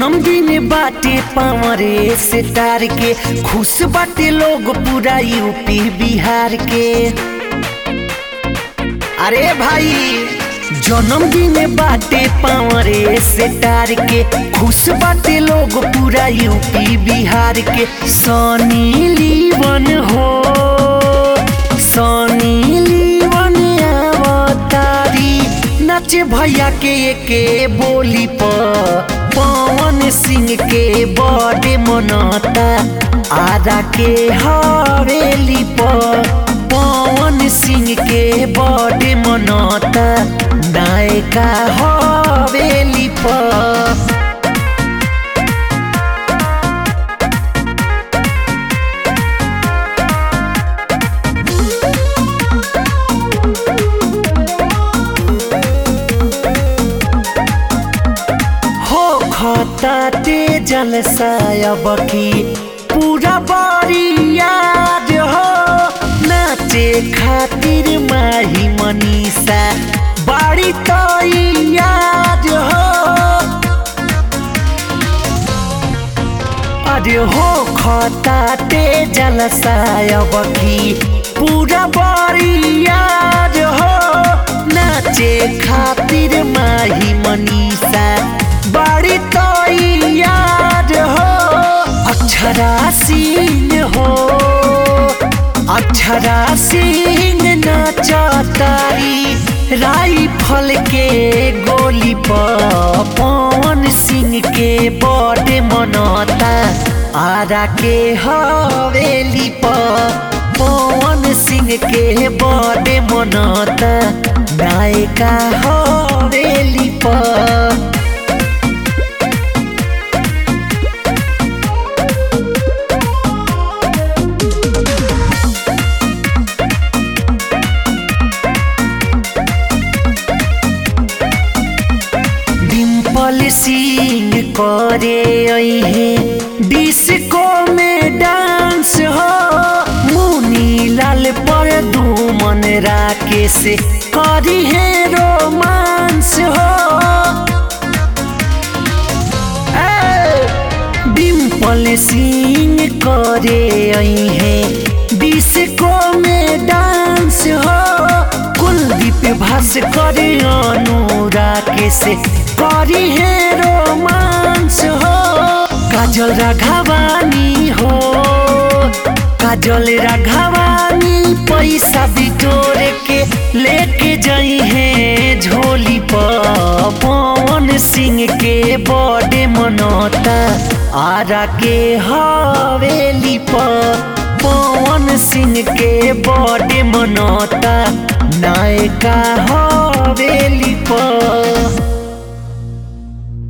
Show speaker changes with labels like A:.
A: जन्मदिन बाटे पावरे से तार के खुश बाटे लोग पूरा यूपी बिहार के अरे भाई जन्मदिन बाटे पावरे से तार के खुश बाटे लोग पूरा यूपी बिहार के सनी लीवन हो सनी लीवन अवतारी नाचे भैया के के बोली पर पवन सिंह के बर्थडे मनाता आरा के हवेली पर पवन सिंह के बर्थडे मनाता नायका हवेली पर हो खताते जलसायब की पूरा बारी याद हो नाचे खातिर माही मनीषा बाड़ी तो याद हो अरे हो खताते जलसायब की पूरा बारी याद हो नाचे खातिर माही मनीषा बाड़ी तो याद हो अक्षरा सिंह हो अक्षरा सिंह नाचतारी राइफल के गोली पर पवन सिंह के बर्थडे मनाता आरा के हवेली पर पवन सिंह के बर्थडे मनाता नायका हवेली पर डिम्पल सिंह करे है डिस्को में डांस हो मुनी लाल पर दुमन राकेश करी है रोमांस हो ए, डिम्पल सिंह करे है डिस्को में डांस हो कुलदीप भास करे अनुराग से करी है रोमांस हो काजल राघवानी हो काजल राघवानी पैसा बिटोर के लेके जाई है झोली पर पवन सिंह के बर्थडे मनाता आरा के हवेली पर पवन सिंह के बर्थडे मनाता नायका